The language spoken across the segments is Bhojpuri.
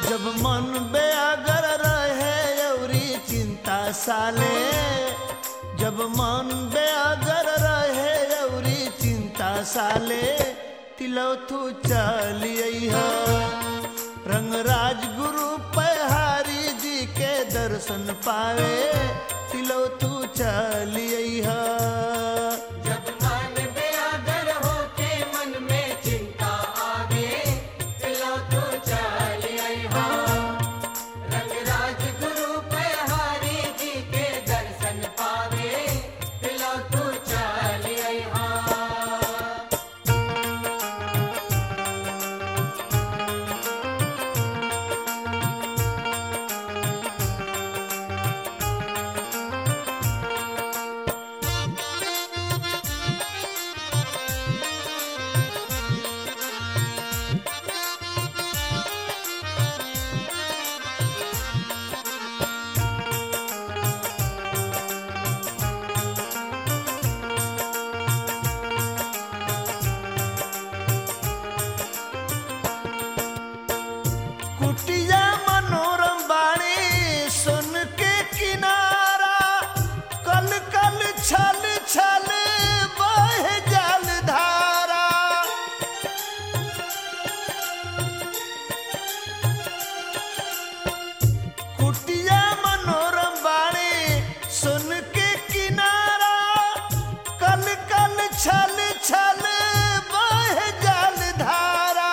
जब मन बेअगर रहे अउरी चिंता साले जब मन बेअगर रहे अउरी चिंता साले तिलौथू चलिए रंगराज गुरु पहारी जी के दर्शन पावे तिलौथू चलिए जब मन बेअदर होके मन में चिंता आवे तिलो तू चल अइहा रंगराज गुरु पहारी जी के दर्शन पावे तिलो तू चल अइहा कुटिया मनोरम बाणी सुन के किनारा कल कल छल छल बह जल धारा कुटिया मनोरम बाणी सुन के किनारा कल कल छल छल बह जल धारा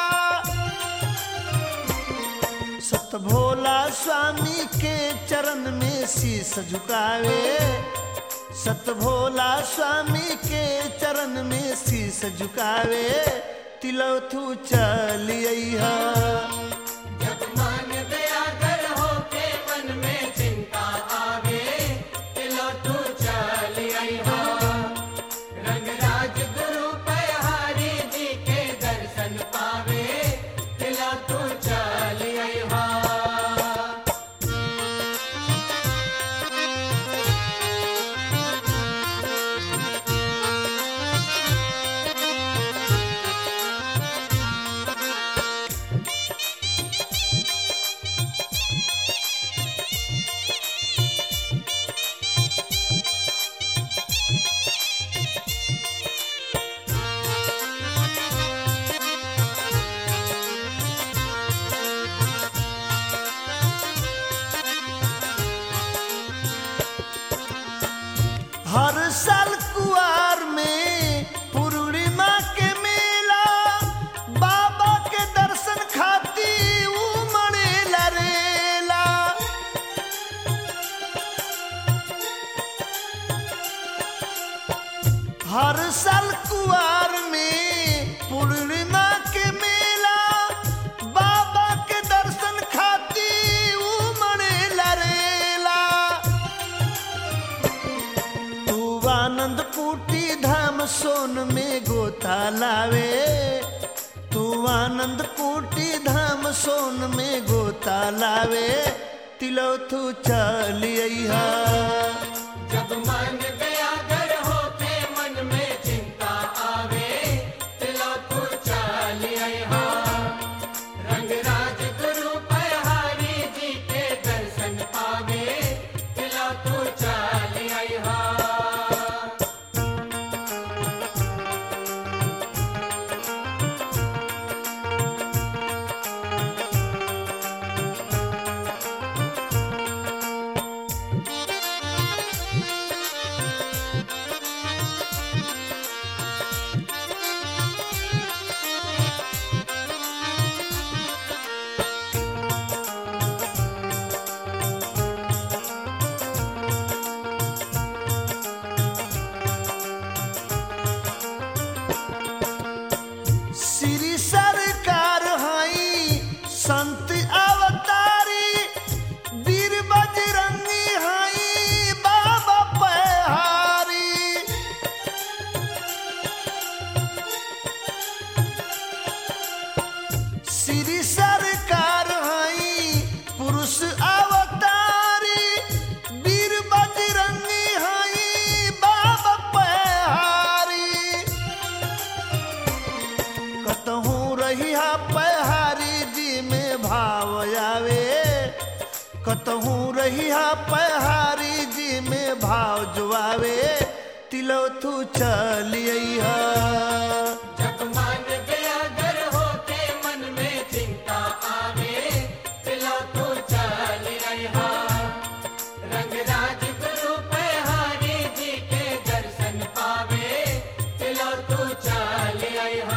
सत भोला स्वामी के चरण में शीस झुकावे सत भोला स्वामी के चरण में शीस झुकावे तिलौथू चलिया जब मन बेअदर होके मन में चिंता आवे तिलो तू चल अइहा रंगराज गुरु पहारी जी के दर्शन पावे तिलो तू चल अइहा हर साल कुआर में पूर्णिमा के मेला बाबा के दर्शन खाती उमड़ेला रेला हर साल कुआर में पूर्णिमा के मेला बाबा के दर्शन खाती उमड़ेला रेला तू आनंद कुटी धाम सोन में गोता लावे तू आनंद कुटी धाम सोन में गोता लावे तिलौथू चलिया जब मन बेअदर होके मन में चिंता आवे तिलो तू चल अइहा रंगराज गुरु पहारी जी के दर्शन पावे तिलो तू चल अइहा श्री सरकार हई संत अवतारी वीर बजरंगी हई बाबा पहारी श्री सरकार हई पुरुष अवतारी वीर बजरंगी हई बाबा पहारी कतहूँ रहिया पहारी जी में भाव आवे कतहूँ रहिया पहाड़ी जी में भाव जुआवे तिलो तू चलिया जब मन बेअगर होके मन में चिंता आवे तिलो तू चल अइहा रंग राज गुरु पहाड़ी जी के दर्शन पावे तिलो तू चल अइहा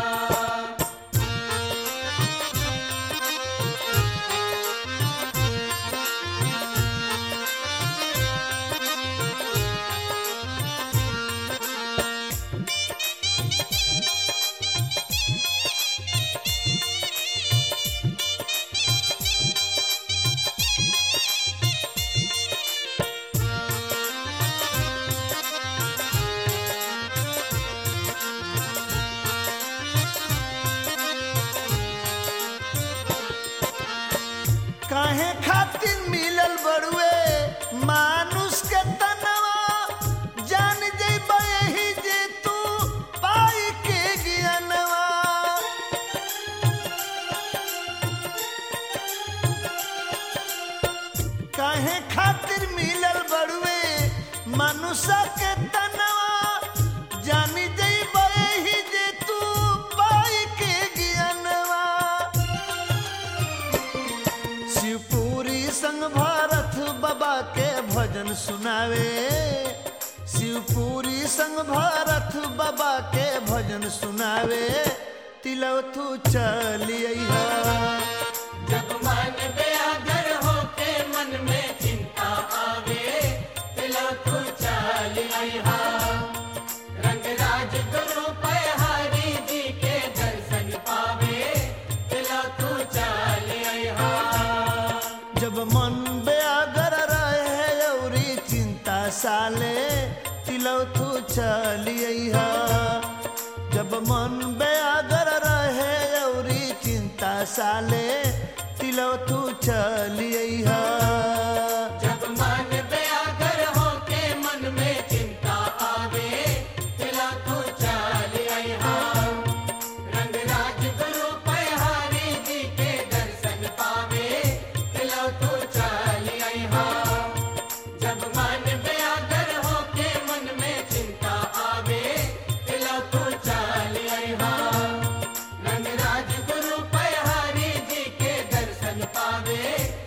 काहे खातिर मिलल बड़ुए मानुष के तनवा जान जइबा यही जे तू पाई के ज्ञानवा काहे खातिर मिलल बड़ुए मनुष्य के तनवा जानी जइबा यही जे तू पाई के ज्ञानवा शिवपुरी संग भारत बाबा के भजन सुनावे शिवपुरी संग भारत बाबा के भजन सुनावे तिलव तू चलिया जब मन बेअगर होके मन में चिंता आवे तिलो तू चल अइहा रंग राज गुरु पहाड़ी जी के दर्शन पावे तिलो तू चल अइहा जब मन बेअगर रहे औरी चिंता साले तिलव तू चलिया जब मन बेअगर रहे औरी चिंता साले तिलव तू चलिया जब मन बेअगर होके मन में चिंता आवे तिलो तू चल अइहा रंग राज गुरु पहाड़ी जी के दर्शन पावे तिलो तू चल अइहा जब मन बेअगर होके मन में चिंता आवे तिलो तू चल अइहा रंग राज गुरु पहाड़ी जी के दर्शन पावे